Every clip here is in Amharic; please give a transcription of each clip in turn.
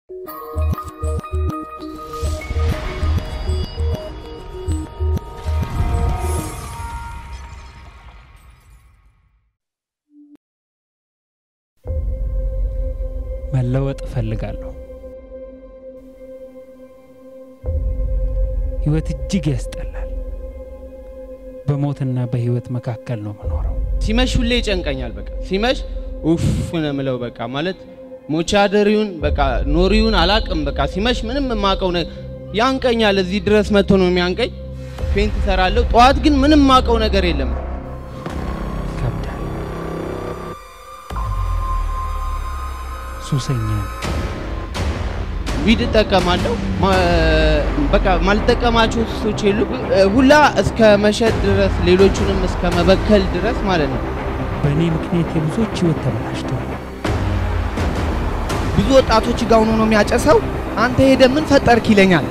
መለወጥ እፈልጋለሁ። ህይወት እጅግ ያስጠላል። በሞትና በህይወት መካከል ነው የምኖረው። ሲመሽ ሁሌ ይጨንቀኛል። በቃ ሲመሽ ኡፍ ነው የምለው። በቃ ማለት ሞቻ አደሪውን በቃ ኖሪውን አላቅም። በቃ ሲመሽ ምንም የማውቀው ነገር ያንቀኛል። እዚህ ድረስ መጥቶ ነው የሚያንቀኝ። ፔንት እሰራለሁ። ጠዋት ግን ምንም የማውቀው ነገር የለም። ይከብዳል። ሱሰኛ ነኝ። ዊድ እጠቀማለሁ። ማ- በቃ ማልጠቀማቸው ሱሶች የሉ ሁላ እስከ መሸጥ ድረስ ሌሎቹንም እስከ መበከል ድረስ ማለት ነው። በእኔ ምክንያት የብዙዎች ህይወት ተበላሽተዋል። ብዙ ወጣቶች ጋር ሆኖ ነው የሚያጨሰው። አንተ ሄደ ምን ፈጠርክ ይለኛል።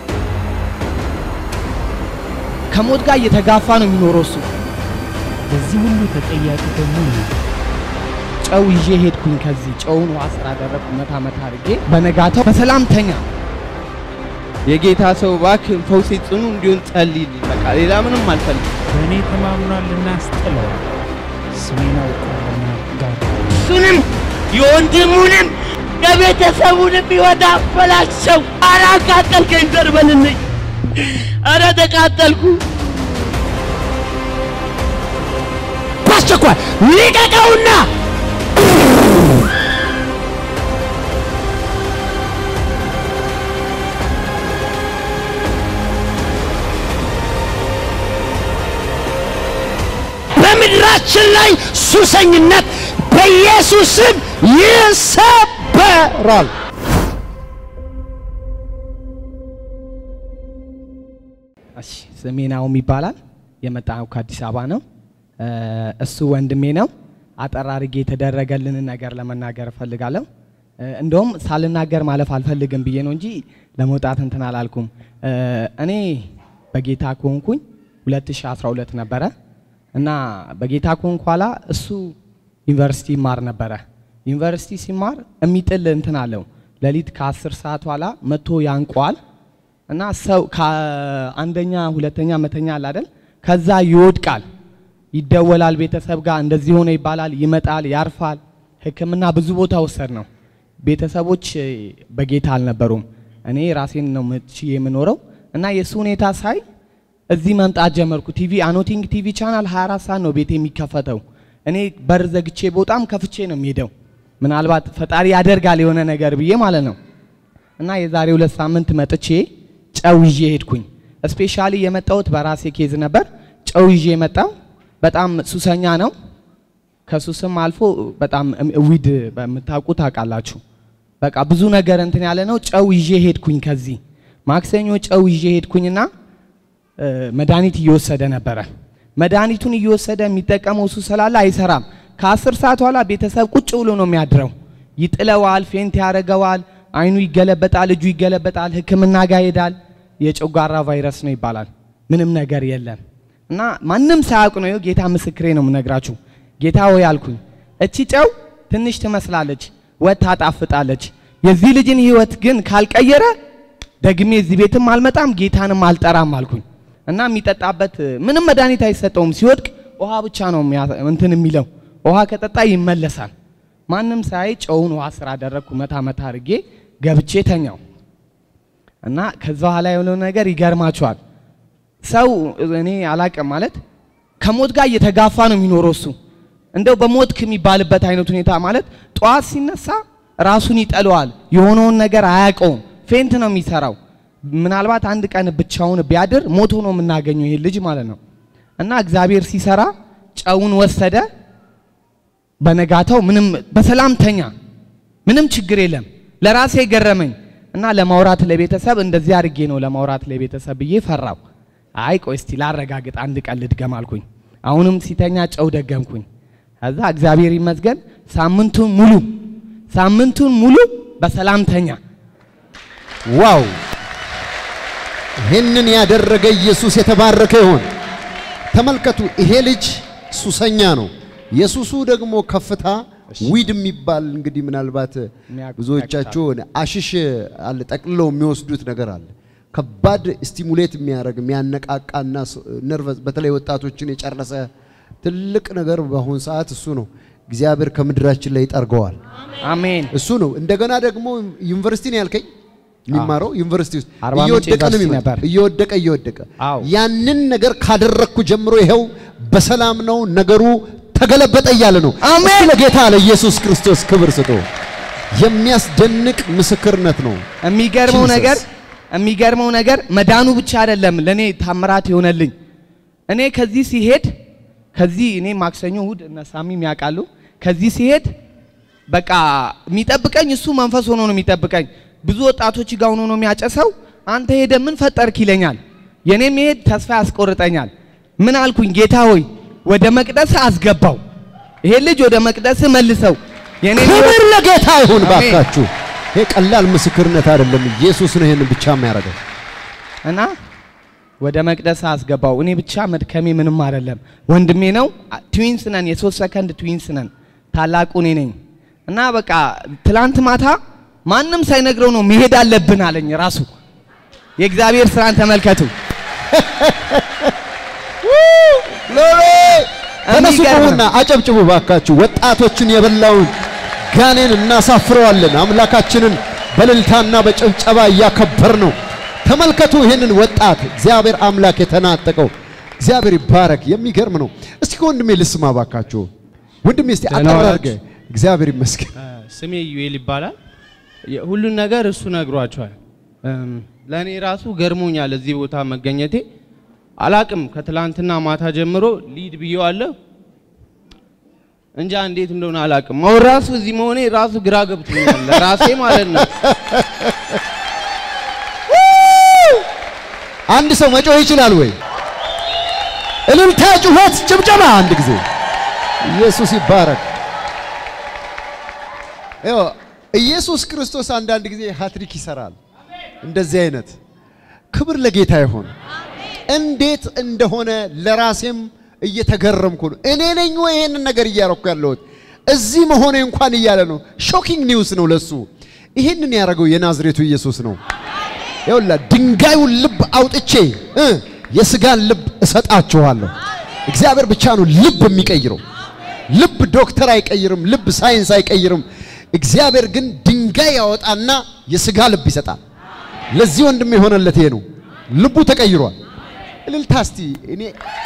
ከሞት ጋር እየተጋፋ ነው የሚኖረው እሱ። በዚህ ሁሉ ተጠያቂ ደግሞ እኔ ነኝ። ጨው ይዤ ሄድኩኝ። ከዚህ ጨውን ውሃ ስራ አደረግኩ መታ መታ አድርጌ በነጋታው በሰላም ተኛ። የጌታ ሰው እባክህ ፈውሴ ጽኑ እንዲሆን ጸልይልኝ። በቃ ሌላ ምንም አልፈልግም። በእኔ ተማምኗልና አስጥለዋል። ስሜን አውቋልና ጋር እሱንም የወንድሙንም የቤተሰቡንም ሕይወት አበላሸው። ኧረ አቃጠልከኝ ዘርበልልኝ። ኧረ ተቃጠልኩ። በአስቸኳይ ልቀቀውና በምድራችን ላይ ሱሰኝነት በኢየሱስ ስም ይሰበራል። እሺ ስሜ ናኦም ይባላል። የመጣው ከአዲስ አበባ ነው። እ፣ እሱ ወንድሜ ነው። አጠር አድርጌ የተደረገልንን ነገር ለመናገር እፈልጋለሁ። እ፣ እንደውም ሳልናገር ማለፍ አልፈልግም ብዬ ነው እንጂ ለመውጣት እንትን አላልኩም። እ፣ እኔ በጌታ ከሆንኩኝ 2012 ነበረ እና በጌታ ከሆንኩ ኋላ እሱ ዩኒቨርሲቲ ይማር ነበረ። ዩኒቨርሲቲ ሲማር የሚጥል እንትን አለው። ሌሊት ከ10 ሰዓት ኋላ መጥቶ ያንቋል እና ሰው ከአንደኛ ሁለተኛ መተኛ አለ አይደል? ከዛ ይወድቃል፣ ይደወላል፣ ቤተሰብ ጋር እንደዚህ ሆነ ይባላል፣ ይመጣል፣ ያርፋል። ሕክምና ብዙ ቦታ ወሰድ ነው። ቤተሰቦች እ፣ በጌታ አልነበሩም። እኔ ራሴን ነው ምች የምኖረው እና የእሱ ሁኔታ ሳይ እዚህ መምጣት ጀመርኩ። ቲቪ አኖቲንግ ቲቪ ቻናል 24 ሰዓት ነው ቤት የሚከፈተው። እኔ በር ዘግቼ በጣም ከፍቼ ነው የሚሄደው። ምናልባት ፈጣሪ ያደርጋል የሆነ ነገር ብዬ ማለት ነው። እና የዛሬ ሁለት ሳምንት መጥቼ ጨው ይዤ ሄድኩኝ። ስፔሻሊ የመጣሁት በራሴ ኬዝ ነበር። ጨው ይዤ መጣው። በጣም ሱሰኛ ነው። ከሱስም አልፎ በጣም ዊድ በምታውቁ ታውቃላችሁ። በቃ ብዙ ነገር እንትን ያለ ነው። ጨው ይዤ ሄድኩኝ። ከዚህ ማክሰኞ ጨው ይዤ ሄድኩኝና እ፣ መድኃኒት እየወሰደ ነበረ። መድኃኒቱን እየወሰደ የሚጠቀመው እሱ ስላለ አይሰራም። ከአስር ሰዓት በኋላ ቤተሰብ ቁጭ ብሎ ነው የሚያድረው። ይጥለዋል፣ ፌንት ያደርገዋል፣ አይኑ ይገለበጣል፣ እጁ ይገለበጣል፣ ሕክምና ጋር ይሄዳል። የጨጓራ ቫይረስ ነው ይባላል። ምንም ነገር የለም እና ማንም ሳያውቅ ነው። ይኸው ጌታ ምስክሬ ነው የምነግራችሁ። ጌታ ሆይ አልኩኝ፣ እቺ ጨው ትንሽ ትመስላለች፣ ወጥ ታጣፍጣለች። የዚህ ልጅን ህይወት ግን ካልቀየረ ደግሜ እዚህ ቤትም አልመጣም፣ ጌታንም አልጠራም አልኩኝ እና የሚጠጣበት ምንም መድኃኒት አይሰጠውም። ሲወድቅ ውሃ ብቻ ነው የሚያ- እንትን የሚለው ውሃ ከጠጣ ይመለሳል። ማንም ሳይ ጨውን ውሃ ስራ አደረግኩ። መታ መታ አድርጌ ገብቼ ተኛው እና ከዛ በኋላ የሆነው ነገር ይገርማቸዋል። ሰው እኔ አላቅም ማለት ከሞት ጋር እየተጋፋ ነው የሚኖረው እሱ እንደው በሞት የሚባልበት አይነት ሁኔታ ማለት ጠዋት ሲነሳ ራሱን ይጠለዋል። የሆነውን ነገር አያውቀውም። ፌንት ነው የሚሰራው። ምናልባት አንድ ቀን ብቻውን ቢያድር ሞቶ ነው የምናገኘው ይሄ ልጅ ማለት ነው። እና እግዚአብሔር ሲሰራ ጨውን ወሰደ። በነጋታው ምንም በሰላም ተኛ። ምንም ችግር የለም። ለራሴ ገረመኝ እና ለማውራት ለቤተሰብ እንደዚህ አድርጌ ነው ለማውራት ለቤተሰብ ብዬ ፈራው። አይ ቆይ እስቲ ላረጋግጥ አንድ ቀን ልድገም አልኩኝ። አሁንም ሲተኛ ጨው ደገምኩኝ። ከዛ እግዚአብሔር ይመስገን ሳምንቱን ሙሉ ሳምንቱን ሙሉ በሰላም ተኛ። ዋው! ይህንን ያደረገ ኢየሱስ የተባረከ ይሆን። ተመልከቱ፣ ይሄ ልጅ ሱሰኛ ነው። የሱሱ ደግሞ ከፍታ ዊድ የሚባል እንግዲህ ምናልባት የሚያውቁ ብዙዎቻችሁ አሽሽ አለ ጠቅልለው የሚወስዱት ነገር አለ። ከባድ ስቲሙሌት የሚያደርግ የሚያነቃቃና ነርቨስ በተለይ ወጣቶችን የጨረሰ ትልቅ ነገር በአሁኑ ሰዓት እሱ ነው። እግዚአብሔር ከምድራችን ላይ ይጠርገዋል። አሜን። እሱ ነው። እንደገና ደግሞ ዩኒቨርሲቲ ነው ያልከኝ የሚማረው ዩኒቨርሲቲ ውስጥ አርባ ምንጭ እየወደቀ ነው ዩኒቨርሲቲ የሚመጣው። ነበር። እየወደቀ እየወደቀ አዎ። ያንን ነገር ካደረግኩ ጀምሮ ይኸው በሰላም ነው ነገሩ ተገለበጠ እያለ ነው። አሜን። እስቲ ለጌታ ለኢየሱስ ክርስቶስ ክብር ስጡ። የሚያስደንቅ ምስክርነት ነው። የሚገርመው Jesus። ነገር የሚገርመው ነገር መዳኑ ብቻ አይደለም ለኔ ታምራት የሆነልኝ። እኔ ከዚህ ሲሄድ ከዚህ እኔ ማክሰኞ እሁድ እነ ሳሚም ያውቃሉ። ከዚህ ሲሄድ በቃ የሚጠብቀኝ እሱ መንፈስ ሆኖ ነው የሚጠብቀኝ። ብዙ ወጣቶች ጋር ሆኖ ነው የሚያጨሰው። አንተ ሄደ ምን ፈጠርክ ይለኛል። የኔ መሄድ ተስፋ ያስቆርጠኛል። ምን አልኩኝ? ጌታ ሆይ ወደ መቅደስ አስገባው፣ ይሄ ልጅ ወደ መቅደስ መልሰው። የኔ ክብር ለጌታ ይሁን አሜን። ባካችሁ። ይሄ ቀላል ምስክርነት አይደለም። ኢየሱስ ነው ይሄንን ብቻ የሚያደርገው። እና ወደ መቅደስ አስገባው። እኔ ብቻ መድከሜ ምንም አይደለም። ወንድሜ ነው። ትዊንስ ነን፣ የሶስት ሰከንድ ትዊንስ ነን። ታላቁ እኔ ነኝ። እና በቃ ትላንት ማታ ማንም ሳይነግረው ነው መሄድ አለብን አለኝ ራሱ። የእግዚአብሔር ስራን ተመልከቱ። ተነሱ የሚገርም ቁሙና አጨብጭቡ ባካችሁ። ወጣቶችን የበላውን ጋኔን እናሳፍረዋለን። አምላካችንን በእልልታና በጭብጨባ እያከበር ነው። ተመልከቱ ይህንን ወጣት እግዚአብሔር አምላክ የተናጠቀው እግዚአብሔር ይባረክ። የሚገርም ነው። እስቲ ከወንድሜ ልስማ ባካችሁ። ወንድሜ እስቲ ደህና አጠር ዋላችሁ? አድርገህ እግዚአብሔር ይመስገን። ስሜ ዩኤል ይባላል። የ- ሁሉን ነገር እሱ ነግሯቸዋል። እም፣ ለእኔ ራሱ ገርሞኛል እዚህ ቦታ መገኘቴ። አላቅም ከትላንትና ማታ ጀምሮ ሊድ ብዬዋለሁ። እንጃ እንዴት እንደሆነ አላቅም። አሁን ራሱ እዚህ መሆኔ ራሱ ግራ ገብቶኛል ራሴ ማለት ነው። አንድ ሰው መጮህ ይችላል ወይ? እልልታ፣ ጩኸት፣ ጭብጨባ አንድ ጊዜ ኢየሱስ ይባረክ። ይኸው ኢየሱስ ክርስቶስ አንዳንድ ጊዜ ሃትሪክ ይሰራል። እንደዚህ አይነት ክብር ለጌታ ይሁን። እንዴት እንደሆነ ለራሴም እየተገረምኩ ነው። እኔ ነኝ ወይ ይሄንን ነገር እያረኩ ያለሁት እዚህ መሆኔ እንኳን እያለ ነው። ሾኪንግ ኒውስ ነው ለሱ። ይህንን ያደረገው የናዝሬቱ ኢየሱስ ነው። ይኸውላ ድንጋዩን ልብ አውጥቼ እ የስጋን ልብ እሰጣችኋለሁ። እግዚአብሔር ብቻ ነው ልብ የሚቀይረው። ልብ ዶክተር አይቀይርም፣ ልብ ሳይንስ አይቀይርም። እግዚአብሔር ግን ድንጋይ ያወጣና የስጋ ልብ ይሰጣል። ለዚህ ወንድም የሆነለት ይሄ ነው። ልቡ ተቀይሯል። እልልታ እስቲ እኔ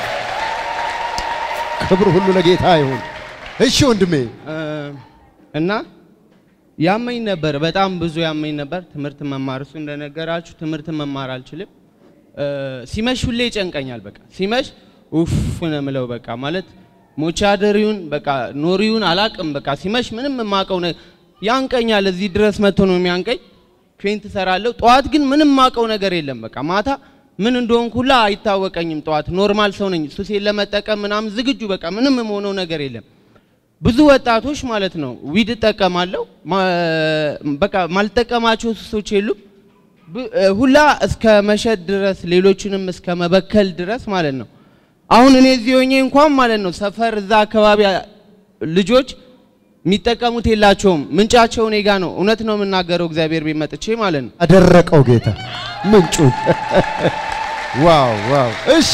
ክብር ሁሉ ለጌታ ይሁን። እሺ ወንድሜ እ፣ እና ያመኝ ነበር፣ በጣም ብዙ ያመኝ ነበር። ትምህርት መማር እሱ እንደነገራችሁ ትምህርት መማር አልችልም። እ፣ ሲመሽ ሁሌ ይጨንቀኛል። በቃ ሲመሽ ኡፍ ነው የምለው። በቃ ማለት ሞቻ አደሪውን በቃ ኖሪውን አላቅም። በቃ ሲመሽ ምንም የማውቀው ነ ያንቀኛል። እዚህ ድረስ መጥቶ ነው የሚያንቀኝ። ፌንት እሰራለሁ። ጠዋት ግን ምንም የማውቀው ነገር የለም። በቃ ማታ ምን እንደሆንኩ ሁላ አይታወቀኝም። ጠዋት ኖርማል ሰው ነኝ። ሱሴን ለመጠቀም ምናምን ዝግጁ በቃ ምንም የምሆነው ነገር የለም። ብዙ ወጣቶች ማለት ነው ዊድ እጠቀማለሁ ማ- በቃ ማልጠቀማቸው ሱሶች የሉም ብ- እ፣ ሁላ እስከ መሸጥ ድረስ ሌሎችንም እስከ መበከል ድረስ ማለት ነው። አሁን እኔ እዚህ ሆኜ እንኳን ማለት ነው ሰፈር እዛ አካባቢ አ- ልጆች የሚጠቀሙት የላቸውም። ምንጫቸው እኔ ጋ ነው። እውነት ነው የምናገረው እግዚአብሔር ቤት መጥቼ ማለት ነው። አደረቀው ጌታ ምንጩን። ዋው ዋው! እሺ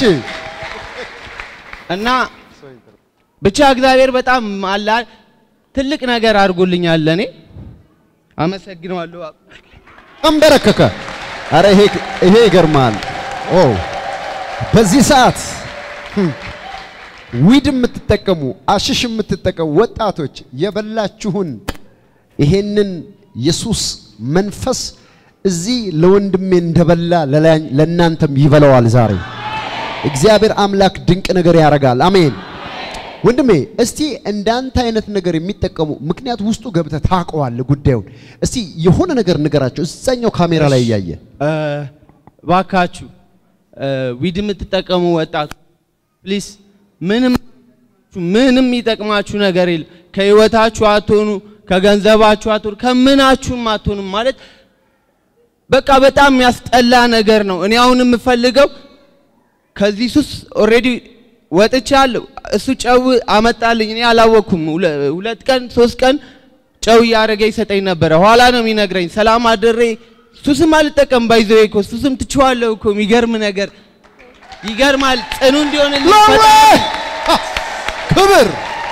እና ብቻ እግዚአብሔር በጣም አላ ትልቅ ነገር አድርጎልኛል ለእኔ አመሰግነዋለሁ። አንበረከከ። አረ ይሄ ይሄ ይገርማል። ኦ በዚህ ሰዓት ህም፣ ዊድ የምትጠቀሙ አሽሽ የምትጠቀሙ ወጣቶች የበላችሁን ይሄንን የሱስ መንፈስ እዚህ ለወንድሜ እንደበላ ለላ- ለእናንተም ይበላዋል ዛሬ። እግዚአብሔር አምላክ ድንቅ ነገር ያደርጋል። አሜን። ወንድሜ እስቲ እንዳንተ አይነት ነገር የሚጠቀሙ ምክንያት ውስጡ ገብተህ ታውቀዋለህ ጉዳዩን። እስቲ የሆነ ነገር ንገራቸው እዛኛው ካሜራ ላይ እያየ እ፣ ባካችሁ እ፣ ዊድ የምትጠቀሙ ወጣቱ ፕሊስ ምንም ምንም የሚጠቅማችሁ ነገር የለም። ከህይወታችሁ አትሆኑ፣ ከገንዘባችሁ አትሆኑ፣ ከምናችሁም አትሆኑም። ማለት በቃ በጣም የሚያስጠላ ነገር ነው። እኔ አሁን የምፈልገው ከዚህ ሱስ ኦልሬዲ ወጥቻለሁ። እሱ ጨው አመጣልኝ። እኔ አላወቅኩም። ሁለ- ሁለት ቀን ሶስት ቀን ጨው እያደረገ ይሰጠኝ ነበረ። ኋላ ነው የሚነግረኝ። ሰላም አድሬ ሱስም አልጠቀም ባይዘው እኮ ሱስም ትችዋለሁ እኮ የሚገርም ነገር ይገርማል። ጽኑ እንዲሆንልኝ ግሎሪ! ፈጣሪ ክብር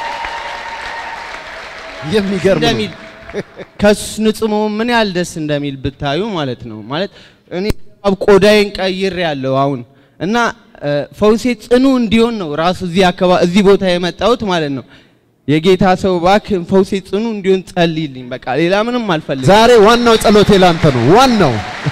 የሚገርም ነው። እንደሚል ከሱ ንጹህ መሆን ምን ያህል ደስ እንደሚል ብታዩ ማለት ነው። ማለት እኔ አብ ቆዳዬን ቀይር ያለው አሁን እና እ፣ ፈውሴ ጽኑ እንዲሆን ነው ራሱ እዚህ አካባቢ እዚህ ቦታ የመጣሁት ማለት ነው። የጌታ ሰው እባክህ ፈውሴ ጽኑ እንዲሆን ጸልይልኝ። በቃ ሌላ ምንም አልፈልግም። ዛሬ ዋናው ጸሎቴ ላንተ ነው። ዋናው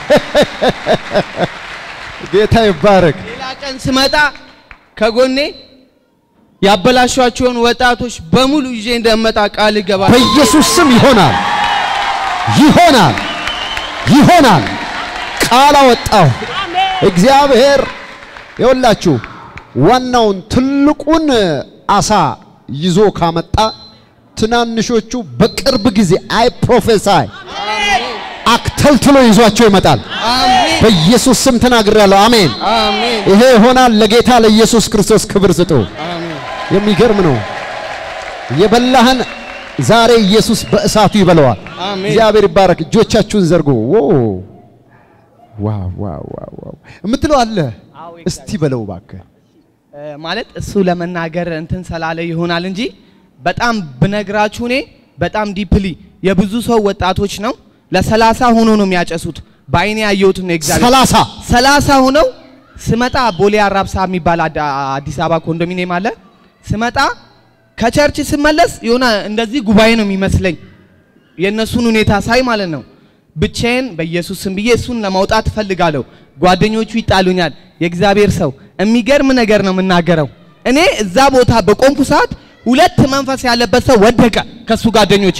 ጌታ ይባረክ። ሌላ ቀን ስመጣ ከጎኔ ያበላሿቸውን ወጣቶች በሙሉ ይዤ እንደመጣ ቃል እገባለሁ። በኢየሱስ ስም ይሆናል፣ ይሆናል፣ ይሆናል። ቃል አወጣሁ። እግዚአብሔር ይኸውላችሁ ዋናውን ትልቁን አሳ ይዞ ካመጣ ትናንሾቹ በቅርብ ጊዜ አይ ፕሮፌሳይ አክተልትሎ ይዟቸው ይመጣል። አሜን በኢየሱስ ስም ተናግሬያለሁ። አሜን። አሜን ይሄ ይሆናል። ለጌታ ለኢየሱስ ክርስቶስ ክብር ስጡ። አሜን። የሚገርም ነው። የበላህን ዛሬ ኢየሱስ በእሳቱ ይበለዋል። አሜን። እግዚአብሔር ይባረክ። እጆቻችሁን ዘርጉ። ዎ ዋው ዋው ዋው ዋው የምትለው አለ። አዎ፣ እስቲ በለው እባክህ። እ፣ ማለት እሱ ለመናገር እንትን ስላለ ይሆናል እንጂ በጣም ብነግራችሁ እኔ በጣም ዲፕሊ የብዙ ሰው ወጣቶች ነው ለሰላሳ ሆኖ ነው የሚያጨሱት። በአይኔ ያየሁት ነው እግዚአብሔር ሰላሳ ሰላሳ ሆነው ስመጣ ቦሌ አራብሳ የሚባል አዳ- አዲስ አበባ ኮንዶሚኒየም አለ። ስመጣ ከቸርች ስመለስ የሆነ እንደዚህ ጉባኤ ነው የሚመስለኝ የእነሱን ሁኔታ ሳይ ማለት ነው። ብቻዬን በኢየሱስ ስም ብዬ እሱን ለማውጣት እፈልጋለሁ። ጓደኞቹ ይጣሉኛል። የእግዚአብሔር ሰው የሚገርም ነገር ነው የምናገረው። እኔ እዛ ቦታ በቆምኩ ሰዓት ሁለት መንፈስ ያለበት ሰው ወደቀ ከሱ ጓደኞች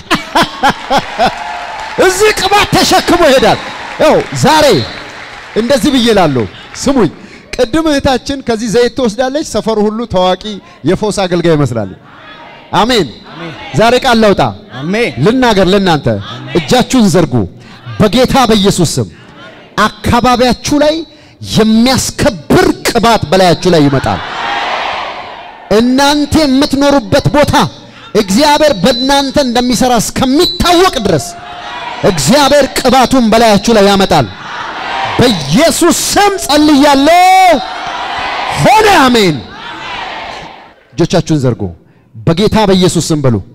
እዚህ ቅባት ተሸክሞ ይሄዳል። ያው ዛሬ እንደዚህ ብዬ እላለሁ። ስሙኝ፣ ቅድም እህታችን ከዚህ ዘይት ትወስዳለች። ሰፈሩ ሁሉ ታዋቂ የፎስ አገልጋይ ይመስላል። አሜን። ዛሬ ቃል ለውጣ አሜን ልናገር ለእናንተ እጃችሁን ዘርጉ። በጌታ በኢየሱስ ስም አካባቢያችሁ ላይ የሚያስከብር ቅባት በላያችሁ ላይ ይመጣል። እናንተ የምትኖሩበት ቦታ እግዚአብሔር በእናንተ እንደሚሰራ እስከሚታወቅ ድረስ እግዚአብሔር ቅባቱን በላያችሁ ላይ ያመጣል። በኢየሱስ ስም ጸልያለሁ። ሆነ። አሜን። እጆቻችሁን ዘርጉ። በጌታ በኢየሱስ ስም በሉ።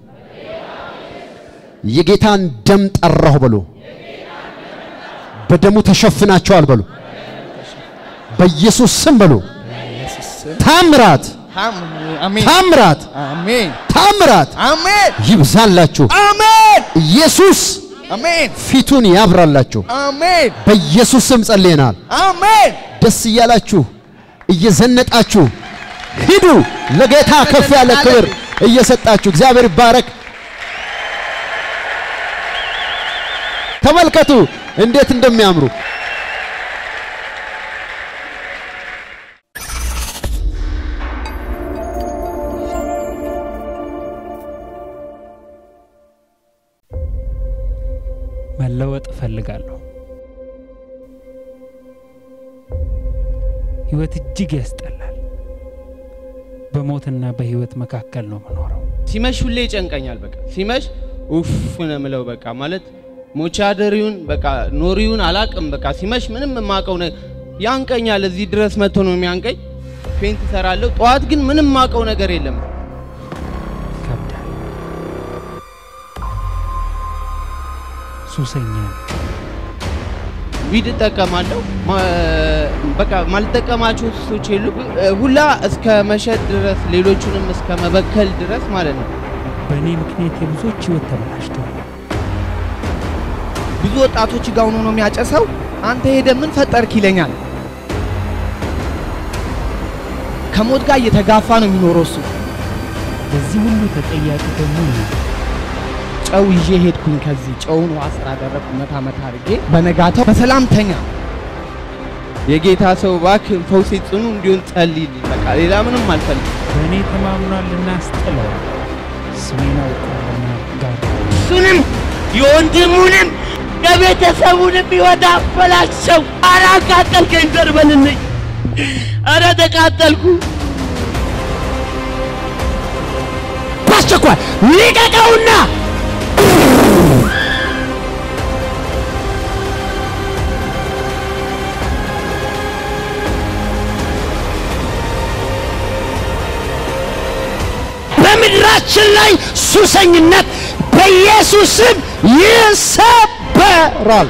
የጌታን ደም ጠራሁ በሉ። በደሙ ተሸፍናቸዋል በሉ። በኢየሱስ ስም በሉ። ታምራት አሜን ታምራት አሜን ታምራት አሜን ይብዛላችሁ። አሜን ኢየሱስ አሜን ፊቱን ያብራላችሁ። አሜን በኢየሱስ ስም ጸልየናል። አሜን ደስ እያላችሁ እየዘነጣችሁ ሂዱ። ለጌታ ከፍ ያለ ክብር እየሰጣችሁ እግዚአብሔር ይባረክ። ተመልከቱ እንዴት እንደሚያምሩ። መለወጥ እፈልጋለሁ። ህይወት እጅግ ያስጠላል። በሞትና በህይወት መካከል ነው የምኖረው። ሲመሽ ሁሌ ይጨንቀኛል። በቃ ሲመሽ ኡፍ ነው የምለው። በቃ ማለት ሞቻ አደሪውን በቃ ኖሪውን አላቅም። በቃ ሲመሽ ምንም የማውቀው ነ ያንቀኛል። እዚህ ድረስ መጥቶ ነው የሚያንቀኝ። ፔንት እሰራለሁ። ጠዋት ግን ምንም የማውቀው ነገር የለም። ይከብዳል። ሱሰኛ ነኝ። ዊድ እጠቀማለሁ። ማ- በቃ ማልጠቀማቸው ሱሶች የሉ ሁላ እስከ መሸጥ ድረስ ሌሎቹንም እስከ መበከል ድረስ ማለት ነው። በእኔ ምክንያት የብዙዎች ህይወት ተበላሽተዋል። ብዙ ወጣቶች ጋር ሆኖ ነው የሚያጨሰው። አንተ ሄደ ምን ፈጠርክ ይለኛል። ከሞት ጋር እየተጋፋ ነው የሚኖረው እሱ። በዚህ ሁሉ ተጠያቂ ደግሞ እኔ ነኝ። ጨው ይዤ ሄድኩኝ። ከዚህ ጨውን ውሃ ስራ አደረግኩ መታ መታ አድርጌ በነጋታው በሰላም ተኛ። የጌታ ሰው እባክህ ፈውሴ ጽኑ እንዲሆን ጸልይልኝ። በቃ ሌላ ምንም አልፈልግም። በእኔ ተማምኗልና አስጥለዋል። ስሜን አውቋልና ጋር እሱንም የወንድሙንም የቤተሰቡንም ሕይወት አበላሸው። ኧረ አቃጠልከኝ ዘርበልልኝ። ኧረ ተቃጠልኩ። በአስቸኳይ ልቀቀውና በምድራችን ላይ ሱሰኝነት በኢየሱስ ስም ይሰበራል።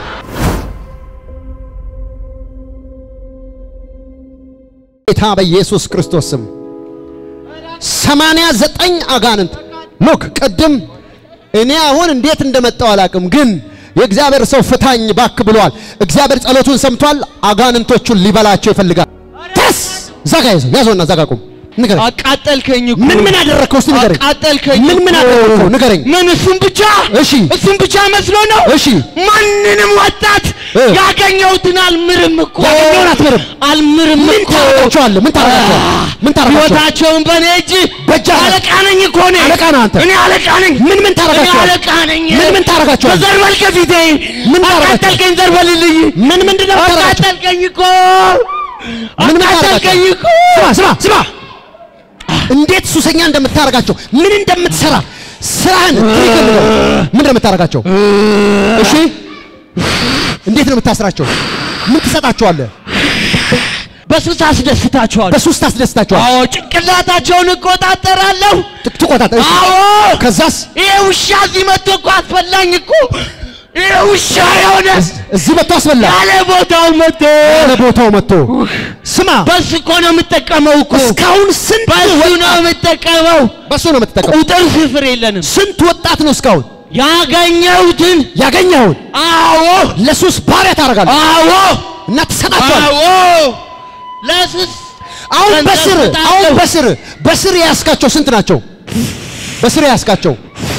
ጌታ በኢየሱስ ክርስቶስ ስም ሰማንያ ዘጠኝ አጋንንት ሉክ ቅድም እኔ አሁን እንዴት እንደመጣው አላቅም፣ ግን የእግዚአብሔር ሰው ፍታኝ ባክ ብሏል። እግዚአብሔር ጸሎቱን ሰምቷል። አጋንንቶቹን ሊበላቸው ይፈልጋል። ተስ ዛጋ ያዘው ያዘውና ዛጋ ቁም ንገረኝ። አቃጠልከኝ እኮ ምን ምን አደረግከው? እስቲ ንገረኝ። አቃጠልከኝ ምን ምን እኮ። አደረግከው? ንገረኝ። ምን እሱን ብቻ እሺ እሱን ብቻ መስሎ ነው እሺ ማንንም ወጣት እ። ያገኘሁትን አልምርም እኮ ያገኘውን አትምርም? አልምርም ምን እኮ ታረጋቸዋለህ? ምን ታረጋቸዋለህ? ምን ታረጋቸዋለህ? ህይወታቸውን በእኔ እጅ በእጅህ አለ። አለቃ ነኝ እኮ እኔ አለቃ ነህ አንተ። እኔ አለቃ ነኝ ምን ምን እኔ ታረጋቸዋለህ? አለቃ ነኝ ምን ምን ታረጋቸዋለህ? ዘርበል ከፊቴ ምን ታረጋቸዋለህ? አቃጠልከኝ ዘርበልልኝ ምን ምንድን ነው የምታረጋቸው? አቃጠልከኝ እኮ ምን ምን አቃጠልከኝ ታረጋቸው? እኮ ስማ ስማ ስማ እንዴት ሱሰኛ እንደምታረጋቸው ምን እንደምትሰራ ስራህን ትሪክል ነው ምን እንደምታረጋቸው እሺ እንዴት ነው የምታስራቸው ምን ትሰጣቸዋለህ በሱስ አስደስታቸዋል በሱስ ታስደስታቸዋል አዎ ጭንቅላታቸውን እቆጣጠራለሁ ት- ትቆጣጠር እሺ አዎ ከዛስ ይሄ ውሻ እዚህ መጥቶ እኮ አስፈላኝ እኮ ይሄ ውሻ የሆነ እዝ- እዚህ መጥቶ አስበላ ያለ ቦታው መጥቶ ያለ ቦታው መጥቶ ስማ በሱ እኮ ነው የምጠቀመው እኮ እስካሁን ስንት በሱ ነው ወጣት የምጠቀመው በሱ ነው የምትጠቀመው ቁጥር ስፍር የለንም ስንት ወጣት ነው እስካሁን ያገኘሁትን ያገኘኸውን አዎ ለሱስ ባሪያ ታደርጋለህ አዎ እና ትሰጣቸዋለህ አዎ ለሱስ አሁን ገንዘብ በስር እሰጣለሁ። አሁን በስር በስር የያዝካቸው ስንት ናቸው? በስር የያዝካቸው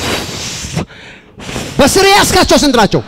በስር የያዝካቸው ስንት ናቸው?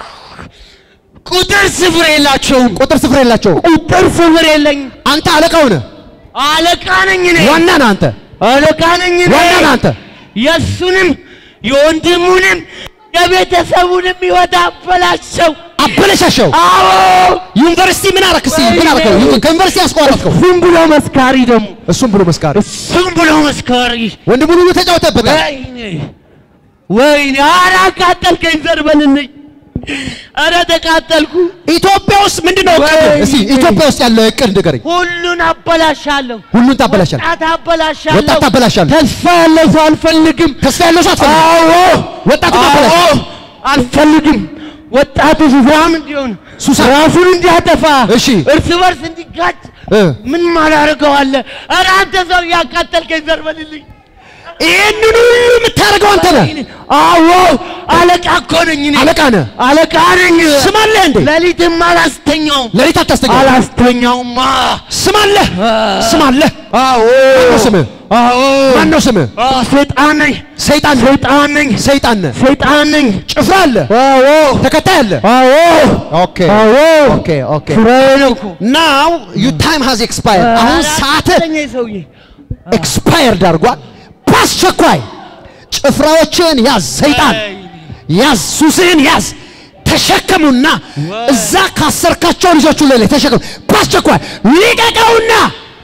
ቁጥር ስፍር የላቸውም ቁጥር ስፍር የላቸው። ቁጥር ስፍር የለኝ አንተ አለቃው ነህ፣ አለቃ ነኝ እኔ ዋና ነህ አንተ፣ አለቃ ነኝ እኔ ዋና ነህ አንተ። የእሱንም የወንድሙንም የቤተሰቡንም ሕይወት አበላሸው። አበለሻሸው። አዎ ዩኒቨርሲቲ ምን አረክ? እስኪ ምን አረከው? ከዩኒቨርሲቲ ያስቋረጥከው ዝም ብሎ መስካሪ ደግሞ እሱም ብሎ መስካሪ ዝም ብሎ መስካሪ። ወንድሙን ሁሉ ተጫውተበታል። ወይኔ ወይኔ! ኧረ አቃጠልከኝ፣ ዘርበልልኝ! ኧረ ተቃጠልኩ። ኢትዮጵያ ውስጥ ምንድን ነው እቅድ? ወይኔ! እስኪ ኢትዮጵያ ውስጥ ያለ እቅድ ንገረኝ። ሁሉን አበላሻለሁ። ሁሉን ታበላሻለህ። ወጣት አበላሻለሁ። ወጣት ታበላሻለህ። ተስፋ ያለው ሰው አልፈልግም። ተስፋ ያለው ሰው አትፈልግም። አዎ ወጣቱ ታበላሽ። አዎ፣ አልፈልግም። ወጣቱ ሱሳም እንዲሆን ሱሳ ራሱን እንዲያጠፋ እሺ። እርስ በርስ እንዲጋጭ እ ምን ማላደርገው አለ? ኧረ አንተ ሰው ያቃጠልከኝ ዘርበልልኝ። ይህንን ሁሉ የምታደርገው አንተ ነህ። አዎ አለቃ እኮ ነኝ እኔ። አለቃ ነህ። አለቃ ነኝ። ስም አለህ እንዴ? ሌሊትም አላስተኛውም ሌሊት አታስተኛም። አላስተኛውማ። ስም አለህ። ስም አለህ። አዎ ማነው ስምህ? አዎ ማነው ስምህ? አዎ፣ ሰይጣን ነኝ ሰይጣን ነህ። ሰይጣን ነኝ ሰይጣን ነህ። ሰይጣን ነኝ። ጭፍራ አለ። አዎ ተከታይ አለ። አዎ ኦኬ አዎ ኦኬ ኦኬ ስራዬ ነው እኮ። ናው ዩ ታይም ሃዝ ኤክስፓየርድ። አሁን ሰዓትህ አቃጠለኝ ይሄ ሰውዬ። ኤክስፓየርድ አድርጓል። በአስቸኳይ ጭፍራዎችን ያዝ፣ ሰይጣን ያዝ፣ ሱስህን ያዝ። ተሸከሙና እዛ ካሰርካቸው ልጆቹ ላይ ተሸከሙ። በአስቸኳይ ሊቀቀውና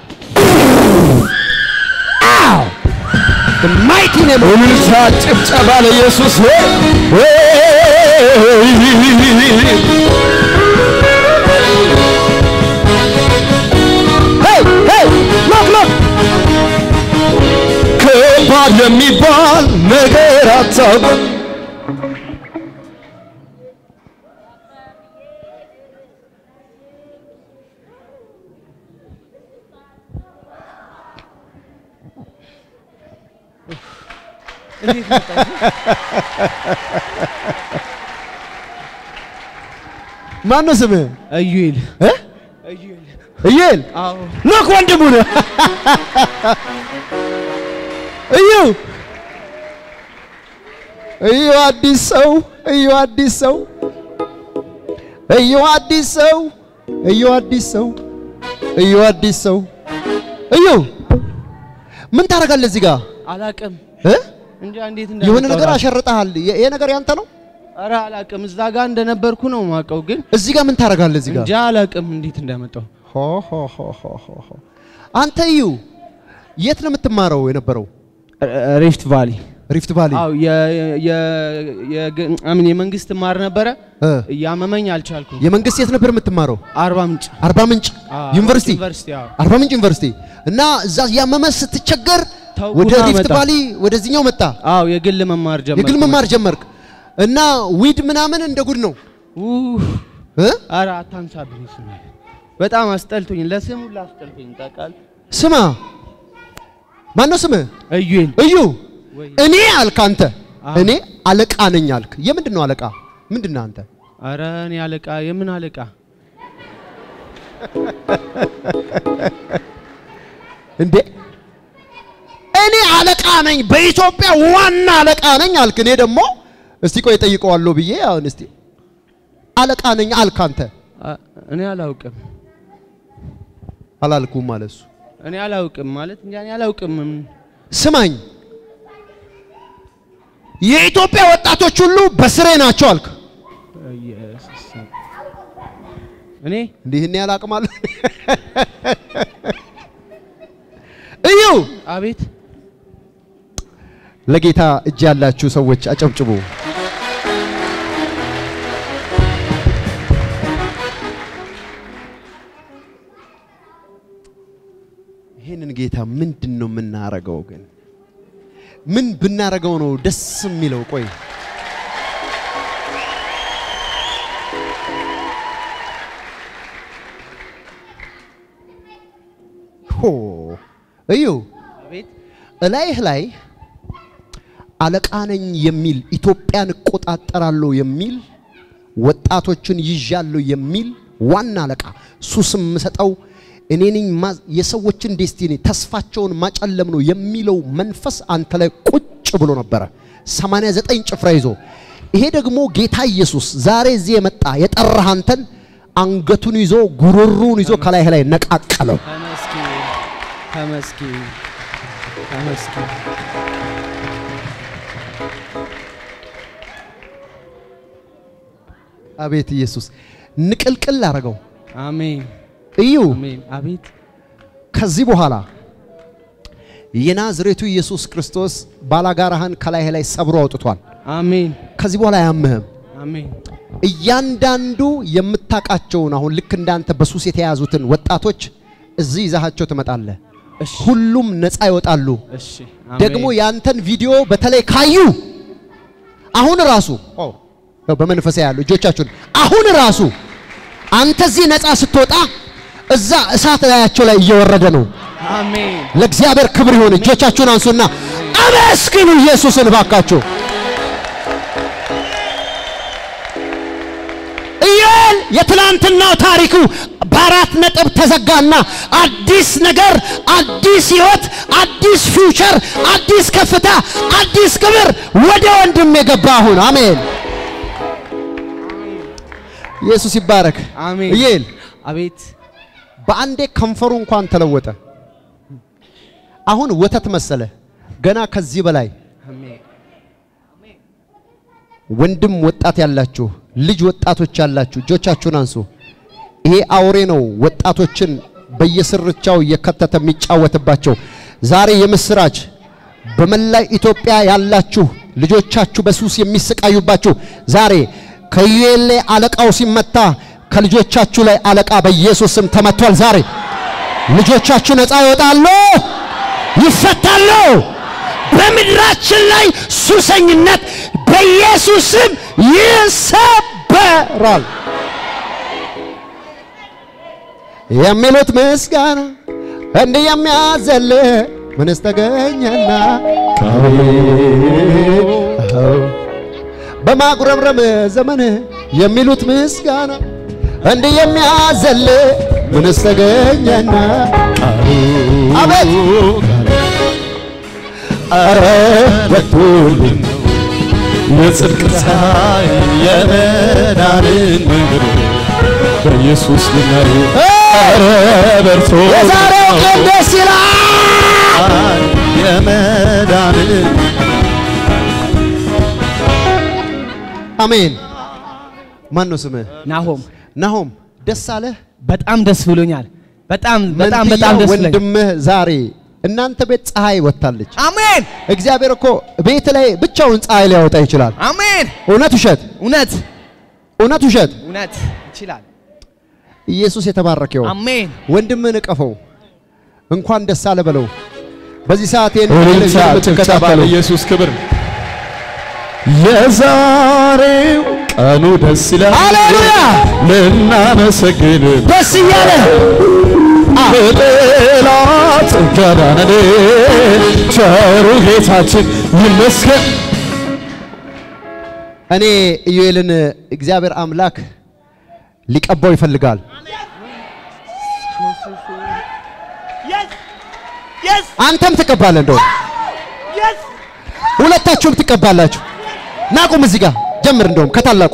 አው ማይቲ ኔም እልልታ ጭብጨባ ለኢየሱስ ሄይ ሄይ ሎክ ሎክ ከባድ የሚባል ነገር አታውቅም ማን ነው ስምህ? እዩኤል እ? እዩኤል አዎ ሎክ ወንድሙ ነው። እዩ እዩ አዲስ ሰው እዩ አዲስ ሰው እዩ አዲስ ሰው እዩ አዲስ ሰው እዩ አዲስ ሰው እዩ ምን ታደርጋለህ እዚህ ጋር አላቅም እ? እንጃ እንዴት የሆነ እንዳመጣው ነገር ራሱ። አሸርጠሃል። ይሄ ነገር ያንተ ነው። ኧረ አላቅም እዛ ጋር እንደነበርኩ ነው ማውቀው፣ ግን እዚህ ጋር ምን ታደርጋለህ? እዚህ ጋር እንጃ አላቅም እንዴት እንዳመጣው። ሆ ሆ ሆ ሆ ሆ ሆ። አንተ እዩ የት ነው የምትማረው የነበረው? ሪፍት ቫሊ ሪፍት ቫሊ አው የ- የ- የግ- አምን የመንግስት ማር ነበረ እ፣ እያመመኝ አልቻልኩም። የመንግስት የት ነበር የምትማረው? አርባ ምንጭ አርባ ምንጭ አዎ፣ ዩኒቨርሲቲ ዩኒቨርሲቲ አዎ። አርባ ምንጭ ዩኒቨርሲቲ እና እዛ ያመመ ስትቸገር ተውኩና ወደ ሪፍት መጣ። ቫሊ ወደዚህኛው መጣ። አዎ የግል መማር ጀመርኩ። የግል መማር ጀመርክ እና ዊድ ምናምን እንደ ጉድ ነው ኡህ፣ እ? ኧረ አታንሳብኝ ስሜ በጣም አስጠልቶኝ ለስሙ ላስጠልቶኝ ታውቃለህ። ስማ ማን ነው ስምህ? እዩን እዩ ወይ እኔ አልክ አንተ አዎ። እኔ አለቃ ነኝ አልክ። የምንድን ነው አለቃ? ምንድን ነህ አንተ? ኧረ እኔ አለቃ የምን አለቃ እንዴ እኔ አለቃ ነኝ፣ በኢትዮጵያ ዋና አለቃ ነኝ አልክ። እኔ ደግሞ እስቲ ቆይ ጠይቀዋለሁ ብዬ አሁን እስቲ አለቃ ነኝ አልክ አንተ። አ- እኔ አላውቅም አላልኩም ማለት እሱ። እኔ አላውቅም ማለት እንጃ እኔ አላውቅም ስማኝ የኢትዮጵያ ወጣቶች ሁሉ በስሬ ናቸው አልክ። ኢየሱስ እኔ እንዲህ እኔ አላቅማለሁ። እዩ አቤት ለጌታ እጅ ያላችሁ ሰዎች አጨብጭቡ። ይህንን ጌታ ምንድን ነው የምናረገው? ግን ምን ብናረገው ነው ደስ የሚለው? ቆይ ሆ እዩ አቤት እላይህ ላይ አለቃ ነኝ የሚል ኢትዮጵያን እቆጣጠራለሁ የሚል ወጣቶችን ይዣለሁ የሚል ዋና አለቃ ሱስም የምሰጠው እኔ ነኝ ማ- የሰዎችን ዴስቲኒ ተስፋቸውን ማጨለም ነው የሚለው መንፈስ አንተ ላይ ቁጭ ብሎ ነበረ 89 ጭፍራ ይዞ ይሄ ደግሞ ጌታ ኢየሱስ ዛሬ እዚህ የመጣ የጠራህ አንተን አንገቱን ይዞ ጉሮሩን ይዞ ከላይህ ላይ ነቃቀለው ተመስገን ተመስገን ተመስገን አቤት ኢየሱስ ንቅልቅል አረገው አሜን እዩ አሜን አቤት ከዚህ በኋላ የናዝሬቱ ኢየሱስ ክርስቶስ ባላጋራህን ከላይህ ላይ ሰብሮ አውጥቷል። አሜን ከዚህ በኋላ አያምህም። አሜን እያንዳንዱ የምታውቃቸውን አሁን ልክ እንዳንተ በሱስ የተያዙትን ወጣቶች እዚህ ይዛሃቸው ትመጣለህ። እሺ ሁሉም ነፃ ይወጣሉ። እሺ ደግሞ ያንተን ቪዲዮ በተለይ ካዩ አሁን ራሱ ያው በመንፈሳ ያሉ እጆቻችሁን አሁን ራሱ አንተ እዚህ ነፃ ስትወጣ እዛ እሳት ላያቸው ላይ እየወረደ ነው። አሜን ለእግዚአብሔር ክብር ይሁን። እጆቻችሁን አንሱና አመስግኑ ኢየሱስን ባካችሁ። ኢዮኤል የትላንትናው ታሪኩ በአራት ነጥብ ተዘጋና አዲስ ነገር፣ አዲስ ህይወት፣ አዲስ ፊውቸር፣ አዲስ ከፍታ፣ አዲስ ክብር ወደ ወንድም የገባ አሁን አሜን። ኢየሱስ ይባረክ። አሜን ኢዮኤል አቤት በአንዴ ከንፈሩ እንኳን ተለወጠ። አሁን ወተት መሰለ። ገና ከዚህ በላይ አሜን ወንድም ወጣት ያላችሁ ልጅ ወጣቶች ያላችሁ እጆቻችሁን አንሱ። ይሄ አውሬ ነው ወጣቶችን በየስርቻው እየከተተ የሚጫወትባቸው። ዛሬ የምስራች በመላ ኢትዮጵያ ያላችሁ ልጆቻችሁ በሱስ የሚሰቃዩባችሁ ዛሬ ከዩኤል ላይ አለቃው ሲመታ ከልጆቻችሁ ላይ አለቃ በኢየሱስ ስም ተመቷል። ዛሬ ልጆቻችሁ ነፃ ይወጣሉ፣ ይፈታሉ። በምድራችን ላይ ሱሰኝነት በኢየሱስ ስም ይሰበራል። የሚሉት ምስጋና እንዲህ የሚያዘል ምንስ ተገኘና በማጉረምረም ዘመን የሚሉት ምስጋና እንዲህ የሚያዘል ምንስ ተገኘና አቤት አረ በቶልን የጽድቅ ፀሐይ የመዳንን መንገድ በኢየሱስ ልናይ አረ በርቶ የዛሬው ቀን ደስ ይላል። የመዳንን አሜን። ማን ነው ስምህ? ናሆም ናሆም። ደስ አለህ? በጣም ደስ ብሎኛል። በጣም በጣም መንትያ በጣም ደስ ብሎኛል። ወንድምህ ዛሬ እናንተ ቤት ፀሐይ ወጥታለች። አሜን እግዚአብሔር እኮ ቤት ላይ ብቻውን ፀሐይ ሊያወጣ ይችላል። አሜን። እውነት ውሸት? እውነት እውነት ውሸት? እውነት ይችላል። ኢየሱስ የተባረከው አሜን ወንድምን እቀፈው፣ እንኳን ደስ አለ በለው። በዚህ ሰዓት ይህን እልልታ ቴሌቪዥን ጭብጨባ የምትከታተሉ ለኢየሱስ ክብር። የዛሬው ቀኑ ደስ ይላል። ሃሌሉያ! ልናመሰግን ደስ እያለ በጠላት ገዳነን ቸሩ ጌታችን ይመስገን። እኔ ኢዩኤልን እግዚአብሔር አምላክ ሊቀባው ይፈልጋል። አንተም ትቀባለህ፣ እንደው ሁለታችሁም ትቀባላችሁ። ናቁም፣ እዚህ ጋር ጀምር። እንደውም ከታላቁ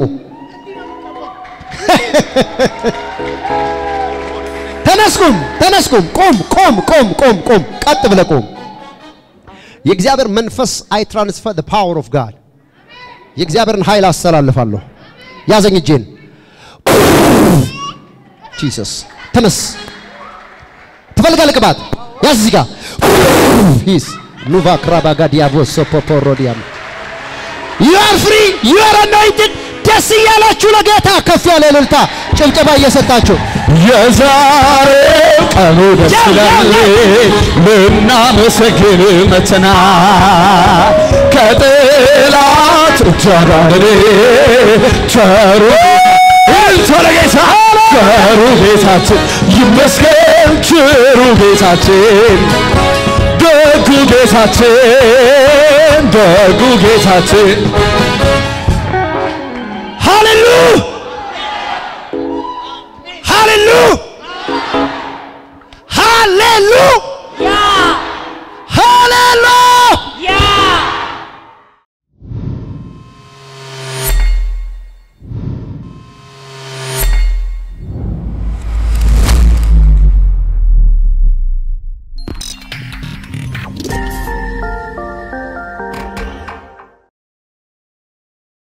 ተነስኩም፣ ተነስኩም፣ ቁም፣ ቁም፣ ቁም፣ ቁም፣ ቁም፣ ቀጥ ብለህ ቁም። የእግዚአብሔር መንፈስ አይ ትራንስፈር the power of God የእግዚአብሔርን ኃይል አስተላልፋለሁ። ያዘኝ እጄን። ጂሰስ ተነስ። ትፈልጋለህ ቅባት? ያዝ እዚህ ጋር ሂስ ኑቫ ክራባጋ ዲያቦ ሶፖፖሮዲያም ዩ አር ፍሪ ዩ አር አኖይንትድ። ደስ እያላችሁ ለጌታ ከፍ ያለ እልልታ ጭብጨባ እየሰጣችሁ የዛሬው ቀኑ ደስ ይላል። ልናመሰግን መተና ከጠላት እጅ አዳነን ቸሩ እልልታ ለጌታ ቸሩ ጌታችን ይመስገን ቸሩ ጌታችን ደጉ ጌታችን ደጉ ጌታችን ሃሌሉ ሃሌሉ